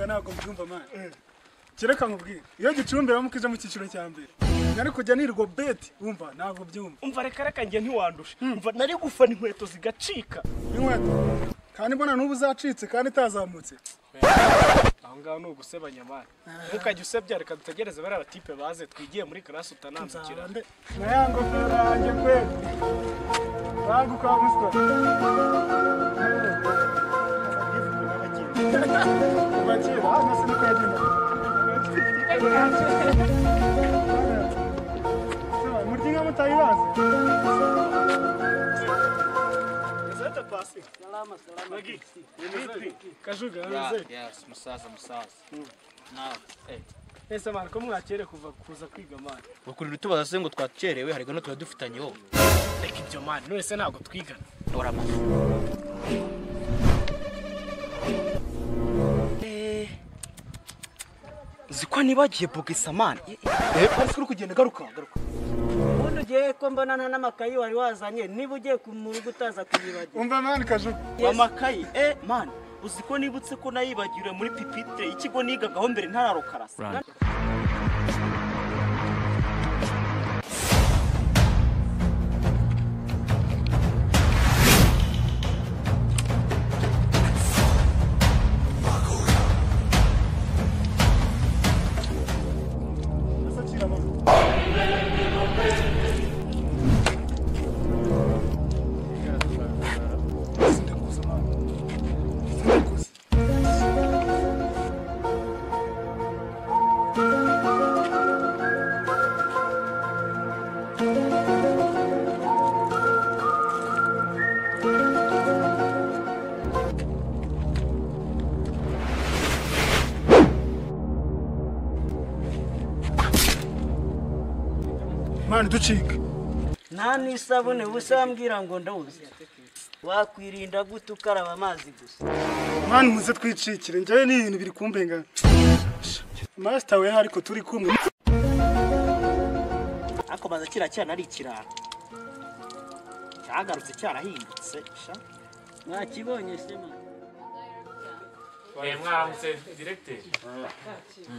amani kereka nkubwire iyo gicumbi baba mukije mu cyiciro cya mbere nari kujya nirwa beti wumva ntabwo byumva umva reka reka njye ntiwandushe umva nari gufana inkweto zigacika inkweto kandi mbona n'ubu uzacitse kandi itazamutse aho ngaho ni ugusebanya amani ntukajye usebya reka dutegereze bariya batipe baze twigiye muri karasi utanandukira nzarande na ya ngofero yanjye kweli bangu kwa muswa bakira hano sinikagenda murya inka mutayibazi kajuga Right, yabize yes, musaza, musaza. Nawe, eh. ese mani ko mwakere kuva kuza kwiga mani Ukurira utubaza se ngo twakerewe hari gano tuba dufitanye wowe. reka ibyo mani none se ntabwo twigana Dora amafi. Uzi ko nibagiye bogisamani ubundi ugiye ko mbonana n'amakayi wari wazanye niba ugiye ku- mu rugo utaza kuyibagira umva mani kajuga amakayi eh man uzi ko nibutse ko nayibagiriwe muri pipitire ikigo nigagaho mbere ntararukarasa mani ducika nta n'isabune ubusa wambwira ngo ndawuzi wakwirinda gute ukaraba amazi gusa mani muze twicikire njyewe ni ibintu biri kumbenga masita we ariko turi kumwe ariko baza kiriya cyana ari ikirara cyagarutse cyarahindutse sha mwakibonye se mani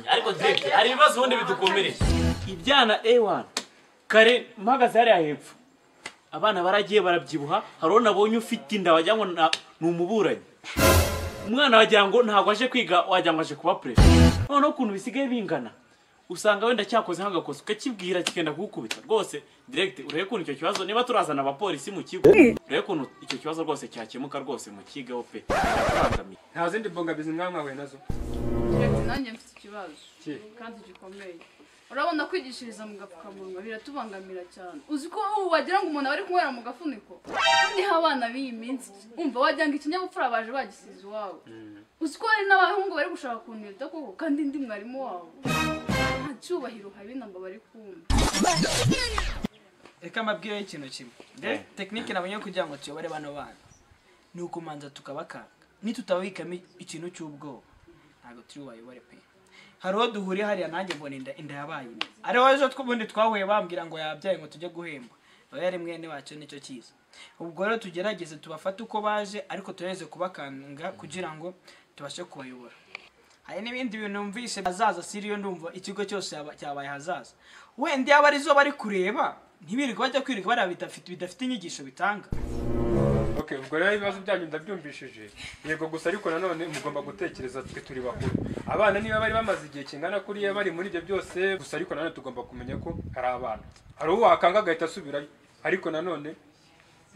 ariko direkite hari ibibazo ubundi bidukomereye ibyana ewana kare mpagaze hariya hepfo abana baragiye barabyibuha hari uwo nabonye ufite inda wagira ngo na- ni umuburanyi umwana wagira ngo ntabwo aje kwiga wagira ngo aje kuba perezida noneho ukuntu bisigaye bingana usanga wenda cyakoze nk'agakosa ukakibwira kikenda kugukubita rwose direkite urebe ukuntu icyo kibazo niba turazana abapolisi mu kigo urebe ukuntu icyo kibazo rwose cyakemuka rwose mu kigo pe birakubangamiye. nta zindi mbogamizi mwaba mwahuye nazo Keretse nanjye mfite ikibazo kandi gikomeye urabona kwigishiriza mu gapfukamunwa biratubangamira cyane uzi ko ubu wagira ngo umuntu aba ari kunywera mu gafuniko niho abana b'iyi minsi umva wagira ngo ikinyabupfura baje bagisize iwabo uzi ko hari n'abahungu bari gushaka kunirita koko kandi ndi mwarimu wabo nta cyubahiro habi ntabwo bari kumva reka mbabwireho ikintu kimwe de tekinike nabonye kugira ngo tuyobore bano bana ni ukumanza tukabakanga nitutababikamo ikintu cy'ubwoba ntabwo turi bubayobore pe hari uwo duhuriye hariya nanjye mbona inda inda yabaye imwe ariho ejo tw'ubundi twahuye bambwira ngo yabyaye ngo tujye guhemba nawe yari mwene wacyo nicyo cyiza ubwo rero tugerageze tubafate uko baje ariko tugerageze kubakanga kugira ngo tubashe kubayobora hari n'ibindi bintu numvise hazaza siriyo ndumva ikigo cyose yaba- cyabaye hazaza wenda yaba ari zo bari kureba ntibirirwe bajya kwirirwa bareba bidafite bidafite inyigisho bitanga okay ubwo rero ibibazo byanyu ndabyumvishije yego gusa ariko nanone mugomba gutekereza twe turi bakuru abana niba bari bamaze igihe kingana kuriya bari muri ibyo byose gusa ariko nanone tugomba kumenya ko hari abana hari uwo wakanga agahita asubirayo ariko nanone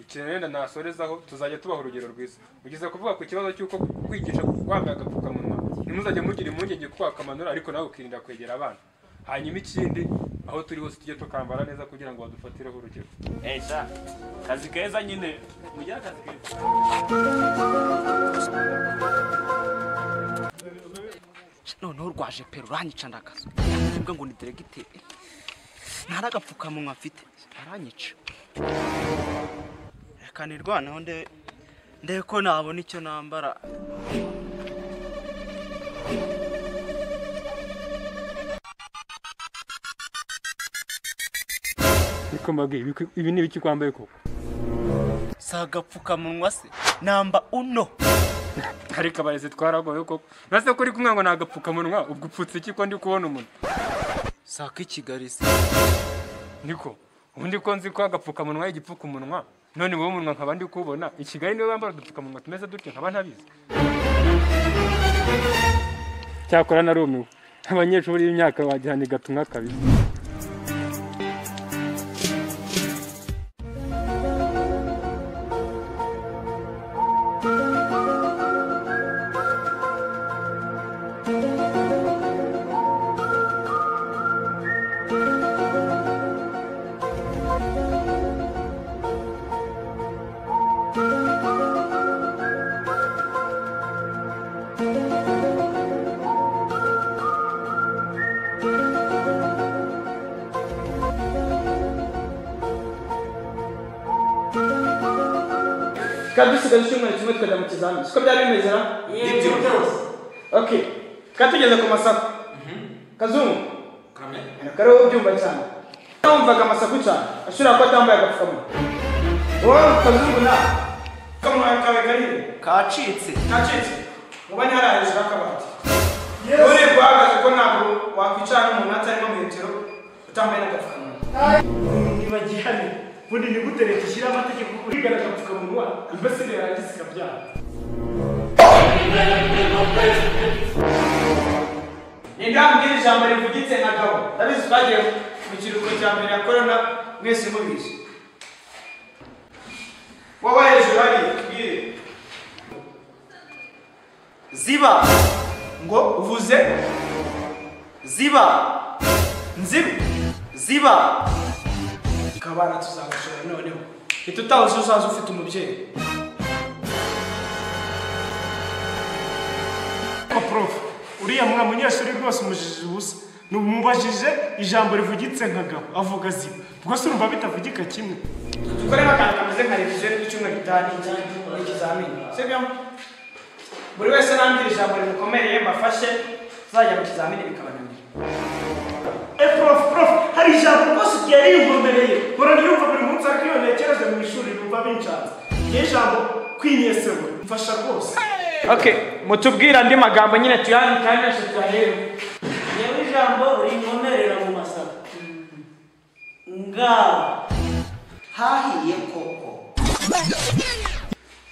ikintu wenda nasorezaho tuzajya tubaha urugero rwiza ugeze kuvuga ku kibazo cy'uko kwigisha wambaye agapfukamunwa ntimuzajye mugira impungenge ko wakamanura ariko nawe ukirinda kwegera abana hanyuma ikindi aho turi hose tujye tukambara neza kugira ngo badufatireho urugero Eh, sha, kazi keza nyine mugire akazi keza noneho rwaje pe ruranyica ndakaza ntabwo ngo ni diregiteri ntaragapfukamunwa mfite aranyica reka nirwaneho ndebe ndebe ko nabona icyo nambara niko mbabwiye ibi- ibi ni ibiki kwambaye koko si agapfukamunwa se namba uno ariko abarezi twaragoye koko nase kuri kumwe ngo ni agapfukamunwa ubwo upfutse iki ko ndi kubona umuntu saka i kigali se niko ubundi ko nzi ko agapfukamunwa ari igipfukamunwa none wowe umunwa nkaba ndi kuwubona i kigali niwe bambara udupfukamunwa tumeze dute nkaba ntabizi cyakora narumiwe abanyeshuri b'imyaka wajyana igatumwa kabiri twari dusigaje icyumweru kimwe tukajya mu kizamini siko byari bimeze na nibyo byose ok twari tugeze ku masaku kazungu kare wowe ubyumva cyane wumvaga amasaku cyane ashobora kuba atambaye agapfukamunwa wowe kazungu na kamunwa kawe garire kacitse kacitse muba ntihari hejuru y'akabati uri guhagaze ko ntabwo wakwicara n'umuntu atarimo metero utambaye n'agapfukamunwa ntibagiye hano ubundi ni gute leta ishyira amategeko urigana agapfukamunwa imbasire yarangiza ikabyara ninde wambwira ijambo rivugitse nka gabo ndabizi twagiye mu kiruhuko cya mbere ya korona mwese mubizi wowe hejuru hari tubwire ziba ngo uvuze ziba nziba ziba kabana tuzagashora noneho ntitutabuze uzaza ufite umubyeyi ko prof uriya mwa munyeshuri rwose umujijije ubusa numubajije ijambo rivugitse nka gabo avuga zima rwose urumva bitavugika kimwe dukoremo akantu kameze nka reviziyo y'icyumweru gitaha ni ikizamini sibyo buri wese nambwira ijambo rimukomereye mbafashe tuzajya mu kizamini bikabananira eh prof prof hari ijambo rwose ryari rinkomereye mpora niyumva buri munsi ariko iyo ntekereje mu ishuri numva binshatse iryo jambo kwinyesewe mfasha rwose okay mutubwire andi magambo nyine tuyandike kandi yose tuyahere yewe ijambo rinkomerera mu masaka nga hahiye koko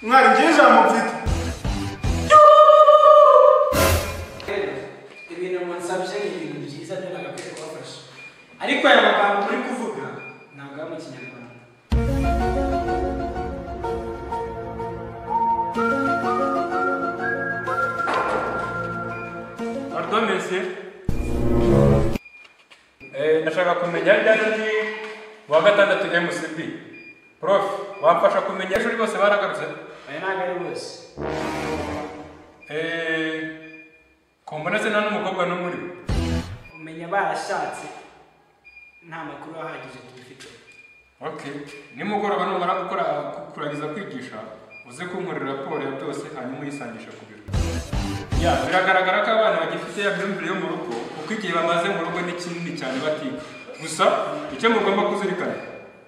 mwari ngiye ijambo mfite ibintu munsabye ni ibintu byiza byo nagakwiye kubafasha ariko aya magambo muri kuvuga ntabwo ari mu kinyarwanda ardomese ndashaka kumenya ryari mu wa gatandatu mcb prof wamfasha kumenya ishuri bose baragarutse aya ntabwo ari bose Eh, ko mboneze nta n'umukobwa n'umwe uri umenya barashatse nta makuru ahagije tubifite okay nimugoroba numara gukora kurangiza kwigisha uze kunkorera raporo ya byose hanyuma uyisangisha ku biro ya biragaragara ko abana bagifite ya myumvire yo mu rugo kuko igihe bamaze mu rugo ni kinini cyane batiga gusa icyo mugomba kuzirikana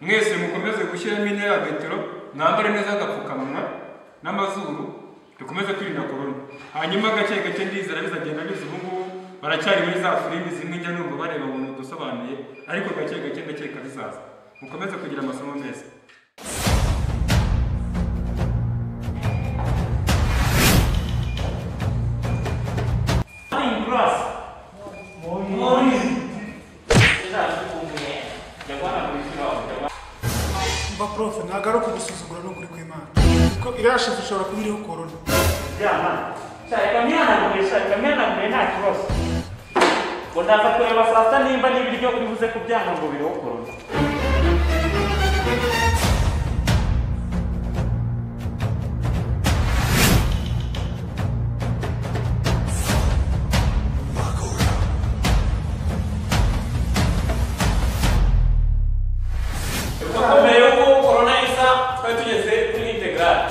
mwese mukomeze gushyiramo intera ya metero mwambare neza agapfukamunwa n'amazuru dukomeze kwirinda korona hanyuma gake gake ndizera bizagenda biza ubu ngubu baracyari muri za filimi zimwe njya numva bareba mu bintu dusobanuye ariko gake gake ndakeka bizaza mukomeze kugira amasomo meza Morning, class. Morning. Morning. mba prof ntabwo ari ukugusuzugura no kuri kw'imana kuko iriya shusho ishobora kuba iriho korona ngo ndaza kureba saa sita nimba n'ibiryo uri buze kubyanga ngo biriho korona mbere y'uko korona isa twari tugeze kuri integrale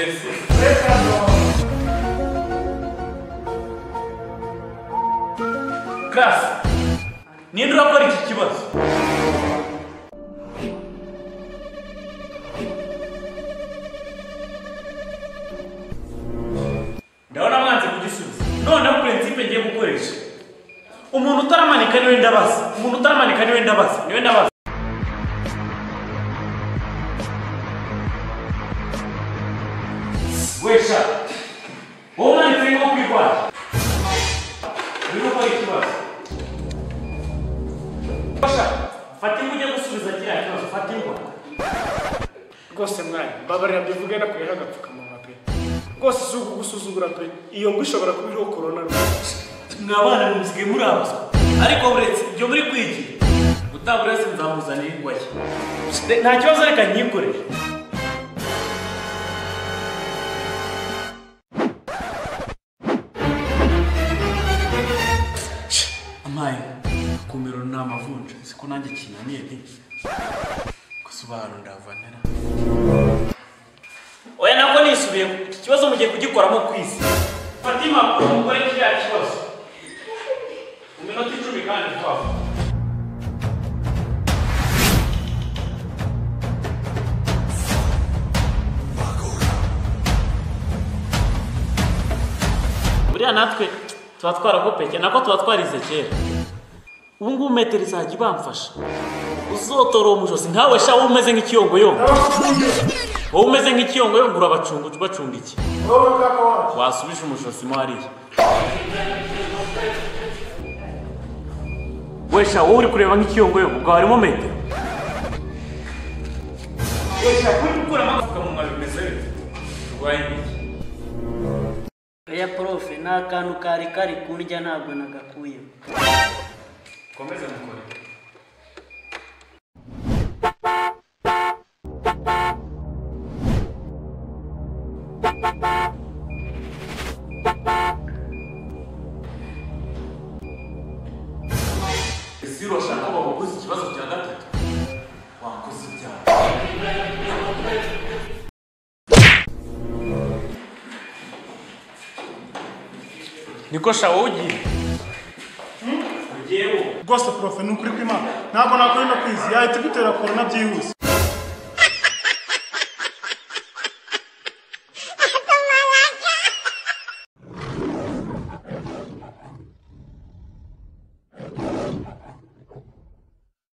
merci karasi ninde urakora iki kibazo ndabona mwanze kugisubiza noneho purensipe ngiye gukoresha umuntu utaramanika niwe ndabaza umuntu utaramanika niwe ndabaza niwe ndabaza wesha wowe umwanditsi nko kwirwara urimo gukora ikibazo wesha fata ingwa ujye gusubiza kiriya kibazo fata ingwa rwose mwanya mbabarira mbivuge no kuriho agapfukamunwa pe rwose si ukugusuzugura pe iyo ngwa ishobora kuba iriho korona rwose mwa bana musigaye murabazwa ariko buretse ibyo muri kwigira utaburetse nzamuzanira ingwa ye nta kibazo reka nyikoreshe amaye kumiro ni amavunja siko nanjye kinaniye nti gusobanura ndavanira oya nabwo nisubiye iki kibazo mugiye kugikoramo kwisi fata impapuro mukore kiriya kibazo mu minota icumi kandi twava buriya natwe tuba twarakopeke nako tuba twarize kera ubu ngubu metero izajya ibamfasha uzotora uwo mujosi ntawe sha wowe umeze nk'ikiyongoyongo wowe umeze nk'ikiyongoyongo urabacunga ujya ubacunga iki wowe kaka wacu wasubije umujosi mo hariya wesha wowe uri kureba nk'ikiyongoyongo ubwo harimo metero wesha kuri gukuramo agapfukamunwa bimeze bite urwaye iki oya porofe ni akantu kari kari kundya ntabwo nagakuyeho komeza mukore ese urashaka ko bagukoza ikibazo cya gatatu wakoze ibyaha niko shawo ugiye ugiye wowe rwose profe ni ukuri kw'imana ntabwo nakora ino kwizi yahita igutera korona byihuse